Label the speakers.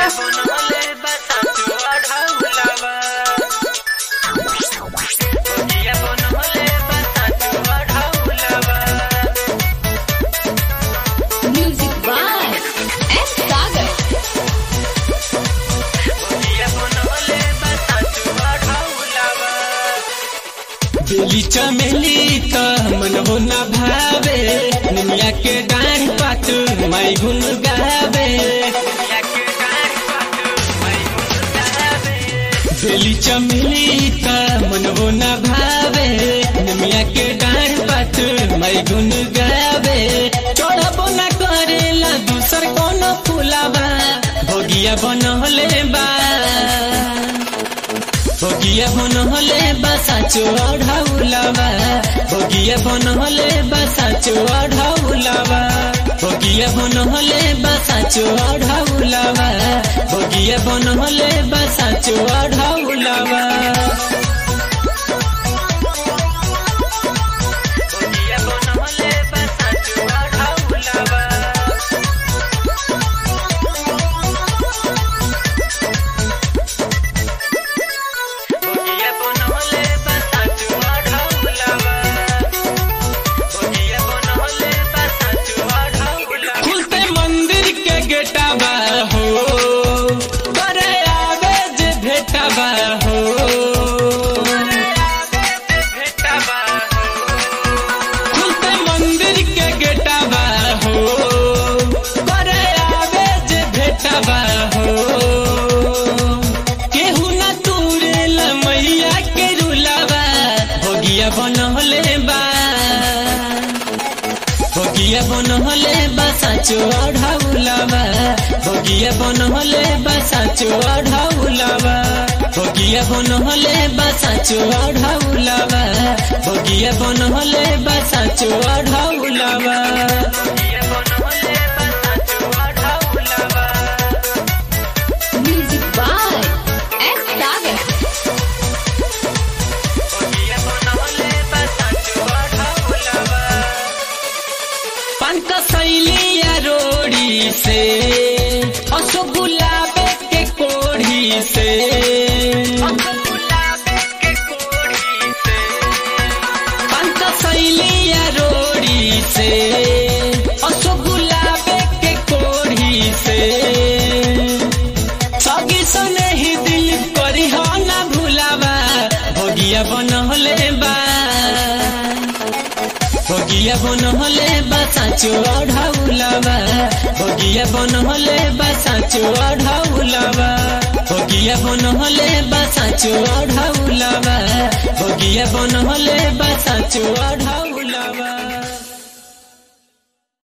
Speaker 1: बनले बसाचो अढ़ौलावा भोगिया बनले बसाचो अढ़ौलावा
Speaker 2: Music by S. Sagar.
Speaker 1: भोगिया बनले बसाचो अढ़ौलावा
Speaker 3: बेली चमेली त मनहो न भावे निमिया के डाँठ पात माई गुन गावे
Speaker 1: या के डाँठ पात मैं मुस्कावे
Speaker 3: बेली चमेली त मनहो न भावे निमिया के डाँठ पात माई गुन गावे चढ़बो न करेला दूसर कोनो फुलावा भोगिया बनहले बा भोगिया बनहले बसाचो अढ़ौलावा भोगिया बनहले बसाचो अढ़ौलावा भोगिया बनहले बसाचो अढ़ौलावा भोगिया बनहले बसाचो अढ़ौलावा
Speaker 1: भोगिया बनले बसाचो अढ़ौलावा भोगिया बनले बसाचो अढ़ौलावा भोगिया बनले बसाचो अढ़ौलावा
Speaker 3: खुलते मंदिर के गेटाबा हो करे आवे जे भेटाबा हो
Speaker 1: भेटाबा
Speaker 3: खुलते मंदिर के गेटाबा हो करे आवे जे भेटाबा हो केहू न तूरेल मैया के रुलावा भोगिया बनहले बा भोगिया बनहले बसाचो अढ़ौलावा भोगिया बनहले बसाचो अढ़ौलावा भोगिया बनहले बसाचो अढ़ौलावा भोगिया बनहले बसाचो अढ़ौलावा
Speaker 1: भोगिया बनले बसाचो अढ़ौलावा
Speaker 2: Music by S. Sagar.
Speaker 1: भोगिया बनले बसाचो अढ़ौलावा
Speaker 3: पंक शैलिया रोड़ी से असो गुलाबे के कोढ़ी से
Speaker 1: गुलाबे के कोढ़ी से
Speaker 3: पंक शैलिया रोड़ी से असो गुलाबे के कोढ़ी से सगी सने ही दिल करी हो ना भुलावा भोगिया बनहले बा भोगिया बनहले बसाचो अढ़ौलावा भोगिया बनहले बसाचो अढ़ौलावा भोगिया बनहले बसाचो अढ़ौलावा भोगिया बनहले बसाचो अढ़ौलावा